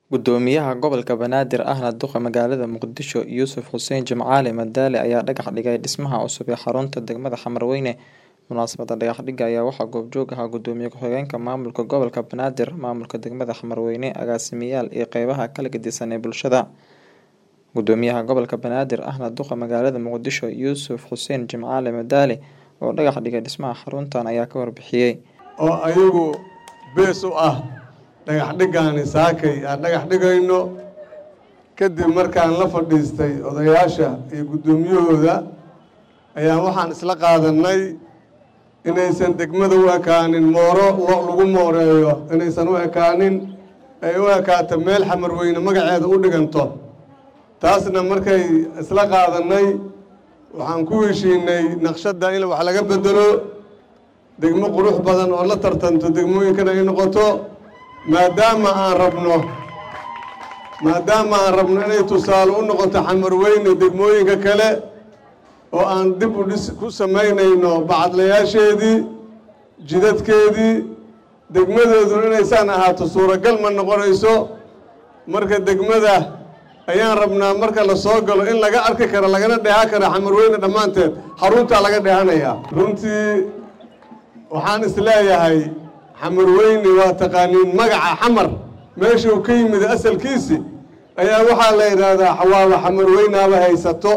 Gudoomiyaha Gobolka Banaadir ahna duqa magaalada Muqdisho Yuusuf Xuseen Jimcaale Madaale ayaa dhagax dhigay dhismaha cusub ee xarunta degmada Xamarweyne. Munaasabadda dhagax dhigga ayaa waxaa goobjoog ahaa Gudoomiye ku-xigeenka Maamulka Gobolka Banaadir, Maamulka degmada Xamarweyne, agaasimayaal iyo qeybaha kala gedisan ee bulshada. Gudoomiyaha Gobolka Banaadir ahna duqa magaalada Muqdisho Yuusuf Xuseen Jimcaale Madaale oo dhagax dhigay dhismaha xaruntan ayaa ka warbixiyay. oo ayagu bees u ah dhagax dhiggaani saakay aan dhagax dhigayno kadib markaan la fadhiistay odayaasha iyo guddoomiyahooda ayaan waxaan isla qaadannay inaysan degmada u ekaanin mooro lo lagu mooreeyo inaysan u ekaanin ay u ekaato meel xamarweyne magaceeda u dhiganto taasna markay isla qaadannay waxaan ku heshiinay naqshadda in wax laga bedelo degmo qurux badan oo la tartanto degmooyinkana ay noqoto maadaama aan rabno maadaama aan rabno inay tusaale u noqoto xamarweyne degmooyinka kale oo aan dib u dhis ku samaynayno bacadlayaasheedii jidadkeedii degmadeeduna inaysaan ahaato suuragal ma noqonayso marka degmada ayaan rabnaa marka la soo galo in laga arki karo lagana dheehan karo xamarweyne dhammaanteed xaruntaa laga dheehanayaa runtii waxaan is leeyahay xamarweyne waa taqaaniin magaca xamar meesha uu ka yimid asalkiisi ayaa waxaa la yidhaahdaa xawaaba xamarweynaaba haysato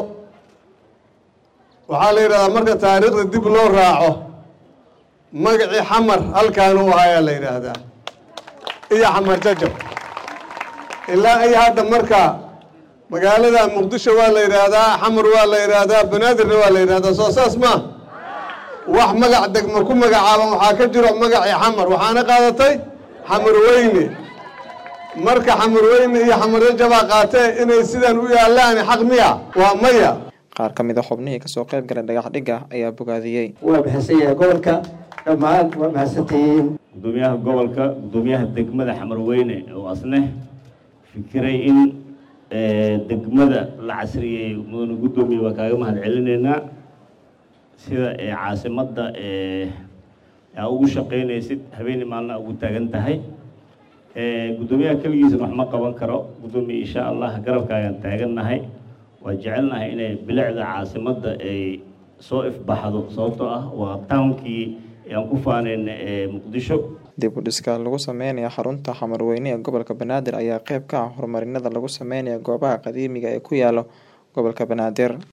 waxaa la yidhahdaa marka taariikhda dib loo raaco magacii xamar halkaanu u ahayaa la yidhaahdaa iyo xamar jajab ilaa iyo hadda marka magaalada muqdisho waa la yidhaahdaa xamar waa la yidhaahdaa banaadirna waa la yidhahdaa soo saas maa wax magac degmo ku magacaaban waxaa ka jiro magacii xamar waxaana qaadatay xamarweyne marka xamarweyne iyo xamarjajabaa qaatee inay sidan u yaalaan xaq miya waa maya Qaar ka mid a xubnihii kasoo qayb galay dhagax dhigga ayaa bogaadiyey. waa mahadsan yahay gobolka dhammaan waa mahadsantihiin gudoomiyaha gobolka gudoomiyaha degmada xamarweyne oo asne fikiray in degmada la casriyeey mudane gudoomiye waa kaaga mahad celinaynaa sida caasimadda aa ugu shaqaynaysid habeenii maalina ugu taagan tahay gudoomiyaha keligiisna wax ma qaban karo gudoomiye insha allah garabkaagaan taagannahay waa jecelnahay inay bilicda caasimadda ay soo ifbaxdo sababtoo ah waa townkii aan ku faanayna ee muqdisho Dib u dhiska lagu sameynayo xarunta Xamarweyne ee gobolka Banaadir ayaa qayb ka ah horumarinada lagu sameynayo goobaha qadiimiga ee ku yaala gobolka Banaadir.